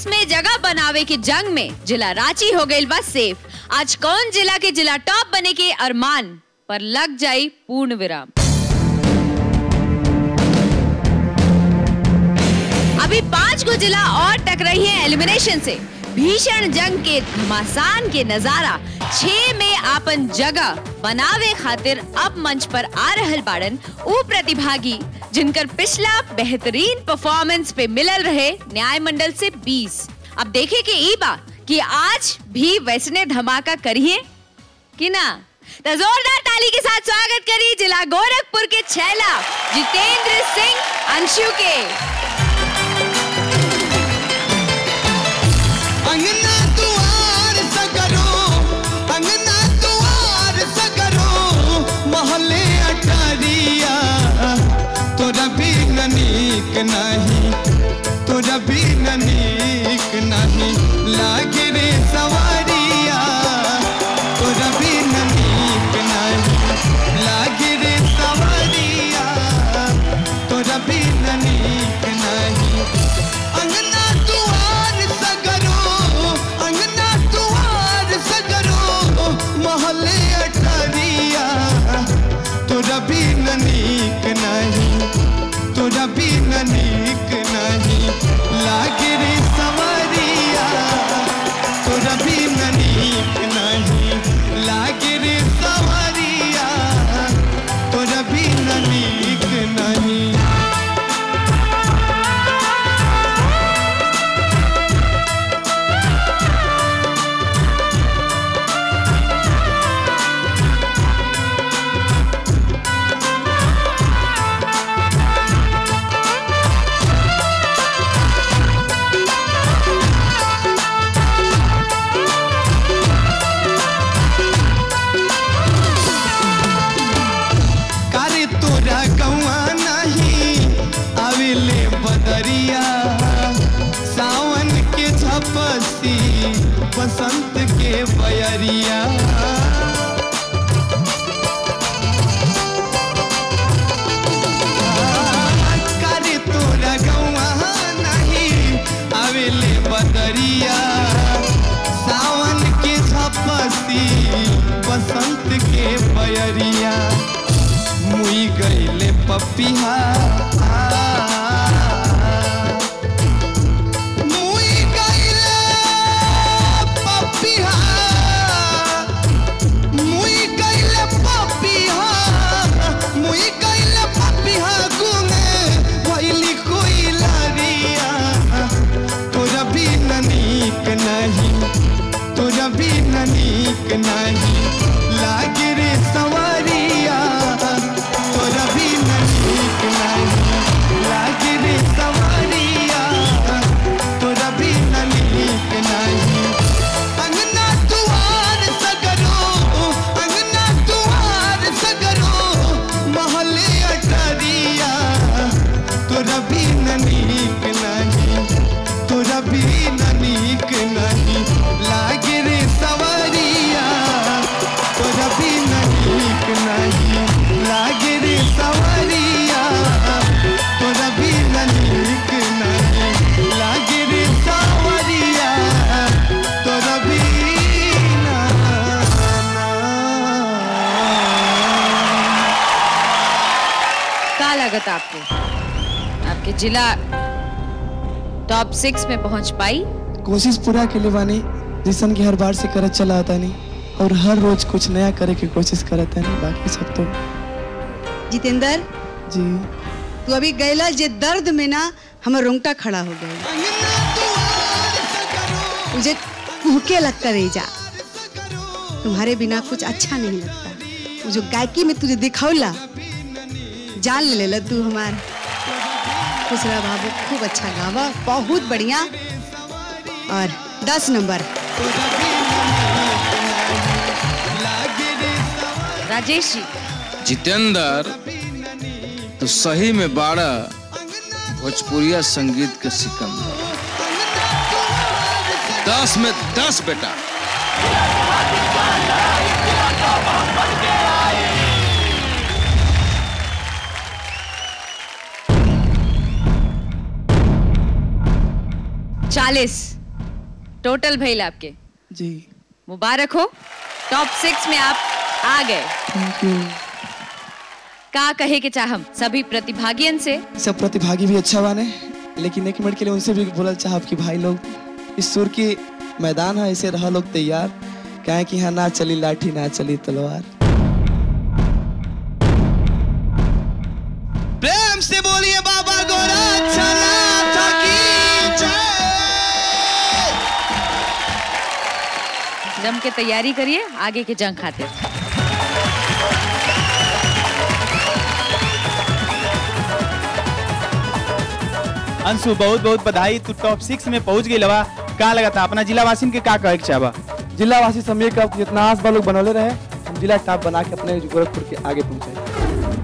tops में जगह बनावे के जंग में जिला रांची हो गई बस सेफ आज कौन जिला के जिला टॉप बने के अरमान पर लग जाई पूर्ण विराम अभी पांच गो जिला और टक रही है एलिमिनेशन से भीषण जंग के घमासान के नजारा छह में आपन जगह बनावे खातिर अब मंच पर आ रहल बाड़न ऊ प्रतिभागी जिनकर पिछला बेहतरीन परफॉर्मेंस पे मिलल रहे न्याय मंडल से 20 अब देखे के ई बा कि आज भी वैसने धमाका करिए कि ना तो जोरदार ताली के साथ स्वागत करिए जिला गोरखपुर के छैला जितेंद्र सिंह अंशु के अंगना दुआर सगरो अंगना दुआर सगरो मोहल्ले अटारिया तोरा बिन नीक नहीं तोरा बिन नीक नहीं लागे रे सवारिया तोरा बिन नीक नहीं लागे रे सवारिया तोरा बिन नीक नहीं अंगना दुआर सगरो अंगना दुआर सगरो मोहल्ले अठरिया तोरा बिन नीक नहीं तोरा बिन नीक नहीं लागे रे सवरिया तोरा बिन नीक नहीं लागे रे सवरिया तोरा बिन नीक नहीं कारे तोरा गौआ नहीं आविले बदरिया सावन के झपसी बसंत के बयरिया कारे तोरा गौआ नहीं आविले बदरिया सावन के झपसी बसंत के बयरिया मुई गईले पपिहा मुई गईले पपिहा मुई गईले पपिहा मुई गईले पपिहा गुने भइली कोई लरिया तोरा बिन नीक नहीं तोरा बिन नीक नहीं लागे रे सवरिया तोरा बिन नीक नहीं लागे रे सवरिया तोरा बिन नीक नहीं अंगना दुआर सगरो अंगना दुआर सगरो मोहल्ले अटरिया तोरा बिन नीक नहीं तोरा बिन नीक नहीं लागे रे सवरिया तोरा बिन नीक नहीं लागे रे सवरिया तोरा बिन नीक नहीं लागे रे सवरिया तोरा बिन का लागत आपको आपके जिला टॉप सिक्स में पहुंच पाई कोशिश पूरा के लिए बानी जिसन की हर बार से करत चला आता नहीं और हर रोज कुछ नया करे की कोशिश करत है नहीं बाकी सब तो जितेंद्र जी तू अभी गैला जे दर्द में ना हमर रोंगटा खड़ा हो गया मुझे कुहके लगता रह जा तुम्हारे बिना कुछ अच्छा नहीं लगता वो जो गायकी में तुझे दिखौला जान ले लेला तू हमार खुश रहा बाबू खूब अच्छा गावा बहुत बढ़िया और दस नंबर राजेश जी जितेंद्र तो सही में बाड़ा भोजपुरिया संगीत के सिकंदर दस में दस बेटा चालीस टोटल भइल आपके जी मुबारक हो टॉप सिक्स में आप आ गए थैंक यू का कहे के चाहम सभी प्रतिभागियन से सब प्रतिभागी भी अच्छा बाने लेकिन एक मिनट के लिए उनसे भी बोलल चाहब कि भाई लोग इस सुर की मैदान है ऐसे रहा लोग तैयार काहे कि यहाँ ना चली लाठी ना चली तलवार प्रेम से बोलिए बाबा गोरा चला की जय जम के तैयारी करिए आगे के जंग खातिर अंशु बहुत बहुत बधाई तू टॉप सिक्स में पहुंच गई लवा का लगा था अपना जिला वासिन के का कहे के चाहबा जिला वासी समय का जितना आस लोग बनौले रहे हम जिला टॉप बना के अपने गोरखपुर के आगे पहुंचाए